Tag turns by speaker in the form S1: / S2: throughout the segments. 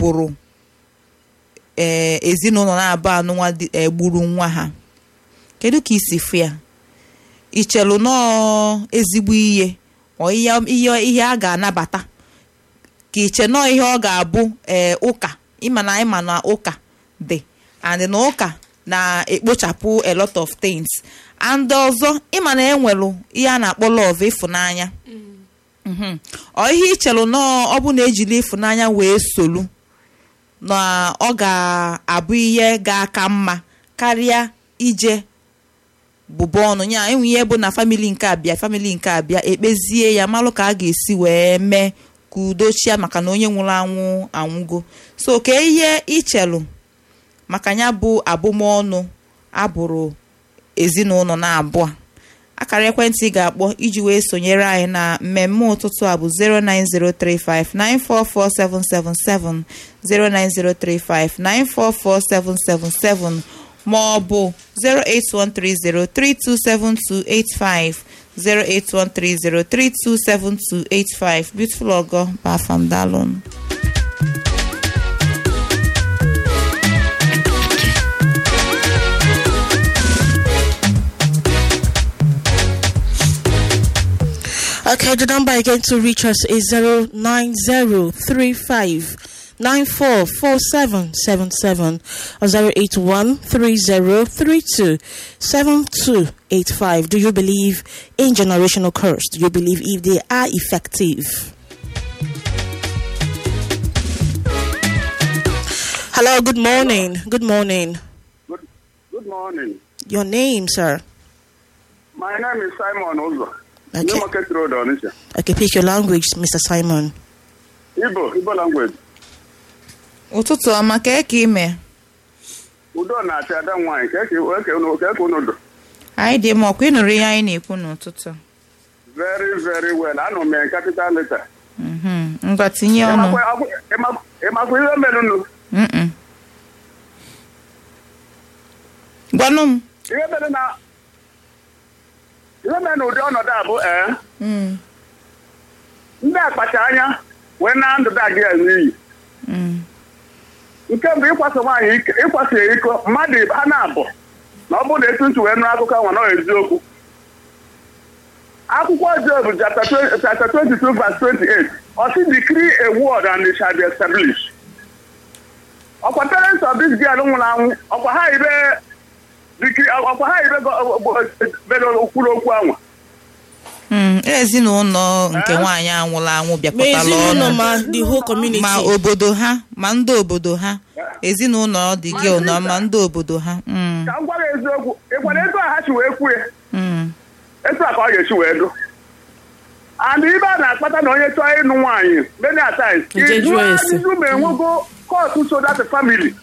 S1: bụrụ ee ezinụlọ na-abụ anụnwa dị egburu nwa ha kedu ka isi fụ ya ichelu nọọ ezigbo ihe ọ ihe ihe ihe a ga-anabata ka iche nọọ ihe ọ ga-abụ ee ụka ịma na ịma na ụka dị and na ụka na-ekpochapụ a lot of things and ọzọ ịma na enwelu ihe a na-akpọ love ịfụnanya Mhm. ọ ihe ichelu nọọ ọ bụ na ejiri ịfụnanya wee solu na ọ ga-abụ ihe ga-aka mma karịa ije bụba ọnụ ya enwe ihe bụ na famili nke abịa famili nke abịa ekpezie ya malụ ka a ga-esi wee mee ka udo chia maka na onye nwụrụ anwụ anwụgo so ka ihe ichelu maka ya bụ abụmọnụ abụrụ ezinụlọ na abụọ akara ekwentị ị ga-akpọ iji wee sonyere anyị na mmemme ụtụtụ a bụ 09035944777 09035944777 ma ọ bụ 08130327285 08130327285 beautiful ogo bafam dalụnụ
S2: Okay, the number again to reach us is 09035 944777 or 08130327285. Do you believe in generational curse? Do you believe if they are effective? Hello, good morning. Good morning.
S3: Good, good morning.
S2: Your name, sir?
S3: My name is Simon Uzo.
S2: Okay.
S3: New Market Road, Onitsha.
S2: Okay, pick your language, Mr. Simon.
S3: Igbo, Igbo language.
S1: ụtụtụ ọma ka eke ime
S3: Udo na-achị ada nwaanyị ka eke eke unu ka eke unu do.
S1: anyị dị mma ọkwa ịnụrụ ihe anyị na-ekwu n'ụtụtụ
S3: Very very well. Anọ m in capital letter.
S1: Mhm. ngwa tinye ọnụ
S3: Ịmakwa akwụ- ịma- ịmakwa ihe mere unu?
S1: Mm-mm. gwanụ m
S3: Ihe mere na ihe mere na ụdị ọnọdụ a bụ ee
S1: Mm,
S3: ndị akpacha anya wee na ndụ da gị n'iyi.
S1: mm,
S3: Nke mbụ ịkwasa nwaanyị ike ịkwasa ya iko mmadụ ha na-abụ na ọ bụrụ na etu ntị wee nụrụ akụkọ nwa na ọ eziokwu akwụkwọ Job chapter 20 chapter 22 verse 28 ọ sị decree a word and it shall be established ọkwa parents of this girl nwụrụ anwụ ọkwa ha ibe decree ọkwa ha ibe go- go- bere kwuru okwu anwa
S1: mm. ezinụlọ nke nwaanyị anwụrụ anwụ
S2: Ma
S1: bịakọtala
S2: ezinụlọ
S1: ọnụ
S2: ma the whole community.
S1: ma obodo ha ma ndị obodo ha ezinụlọ dị gị ụnọ ma ndị obodo ha Mm,
S3: ka m gwara eziokwu ịkwara etu a ha si wee kwuo ya
S1: mm,
S3: etu a ka ọ ga-esi wee dụ and ibe a na-akpata na onye chọọ ịnụ nwaanyị many a times
S2: Ije jụọ ese.
S3: izu ma enwego kọtụ so that family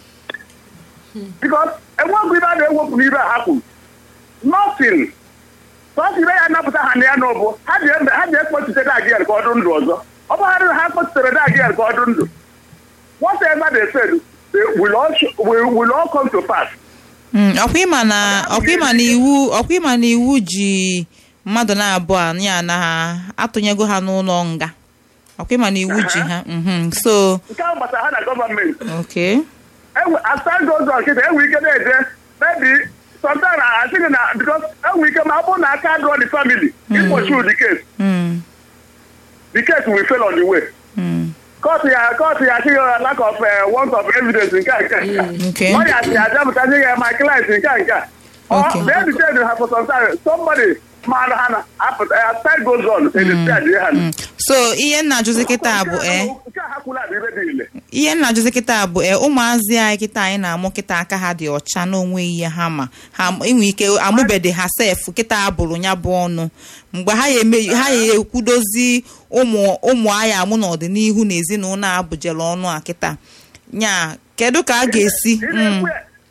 S3: because enwego ibe a na-ewepụ n'ibe a ha kwuru nothing sọsọ ibe ya napụta ha na ya n'ụbụ ha ji embe ha ji ekpochite dagịel ka ọ dị ndụ ọzọ ọ bụghara na ha kpochitere dagịel ka ọ dị ndụ whatever they said they will all, sh- will, will all come to pass
S1: mm. ọkwa ịma na ọkwa ịma na iwu ọkwa ịma na iwu ji mmadụ na-abụọ a ya na ha atụnyego ha n'ụlọ nga ọkwa ịma na iwu ji ha mhm. so
S3: nke ahụ gbasara ha na gọọmenti
S1: okay
S3: enwe as time goes on kịta enwe ike na-eje maybe sometimes I think na because enwe ike ma ọ bụrụ na aka draw the family ikpochu the case
S1: Mm,
S3: the case will fail on the way
S1: mm.
S3: court ya court ya asị ya lack of uh, want of evidence nke a nke a, nke a.
S1: Okay.
S3: lawyer si adapụtazi ya my client nke a nke a
S1: Okay.
S3: or they detain ha for some time somebody mara ha na apụta as time goes on they decide ha
S1: Mm. so ihe nna ajụzi kịta bụ ee
S3: nke a ha kwula bụ ibe dị ile
S1: ihe nna ajụzi kịta bụ ee ụmụazị anyị kịta anyị na-amụ kịta aka ha dị ọcha n'onwe ihe ha ma ha inwe ike amụbede ha sef kịta abụrụ ya bụ ọnụ mgbe ha ya eme ha ya ekwudozi ụmụ ụmụ anyị amụ n'ọdịnihu na ezinụlọ a bụjere ọnụ a kịta nya kedu ka a ga-esi mm,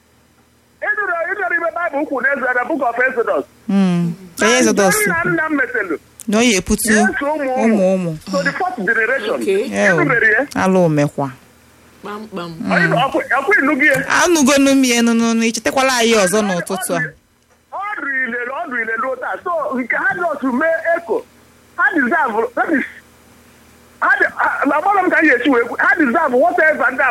S3: ịdụrụ ịdụrụ ibe baịbụl kwuru n'eze na book of Exodus
S1: mm. Ka ihe Exodus
S3: nna nna m metelu
S1: na ọ ya eputu
S3: Yes, ụmụ
S1: ụmụ ụmụ
S3: so the fourth generation
S4: Okay.
S3: ịnụbere ya
S1: ala omekwa
S4: kpamkpam
S3: ọkwa ịnụgị ya
S1: anụgonu m ya nụnụnụ ichetakwala anyị ọzọ n'ụtụtụ a
S3: ọ dụ ilele ọ dụ ilele ụta so nke ha dị otu mee eko ha deserve that is ha dị- ha- agbara m ka m ga-esi wee kwu ha deserve whatever ndị a